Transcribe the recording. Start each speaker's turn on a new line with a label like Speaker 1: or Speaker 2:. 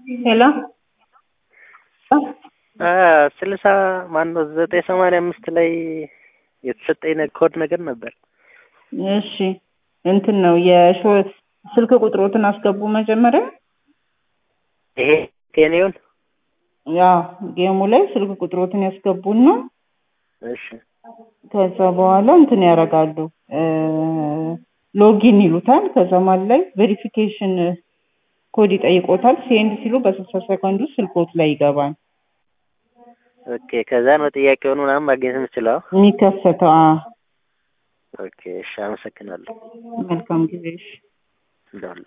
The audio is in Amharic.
Speaker 1: ሄሎ
Speaker 2: ስልሳ ማነው ዘጠኝ ሰማንያ አምስት ላይ የተሰጠኝ ኮድ ነገር ነበር።
Speaker 1: እሺ እንትን ነው የሾ ስልክ ቁጥሮትን አስገቡ መጀመሪያ።
Speaker 2: ይሄ ቴኔውን
Speaker 1: ያ ጌሙ ላይ ስልክ ቁጥሮትን ያስገቡና
Speaker 2: እሺ
Speaker 1: ከዛ በኋላ እንትን ያደርጋሉ ሎጊን ይሉታል። ከዛ ማለት ላይ ቬሪፊኬሽን ኮድ ይጠይቆታል። ሴንድ ሲሉ በስልሳ ሰከንድ ውስጥ ስልኮት ላይ ይገባል
Speaker 2: ኦኬ። ከዛ ነው ጥያቄውን ምናምን ማግኘት የምችለው።
Speaker 1: የሚከሰተው። አዎ።
Speaker 2: ኦኬ እሺ፣ አመሰግናለሁ።
Speaker 1: መልካም ጊዜ። እሺ።
Speaker 2: እንደዋለ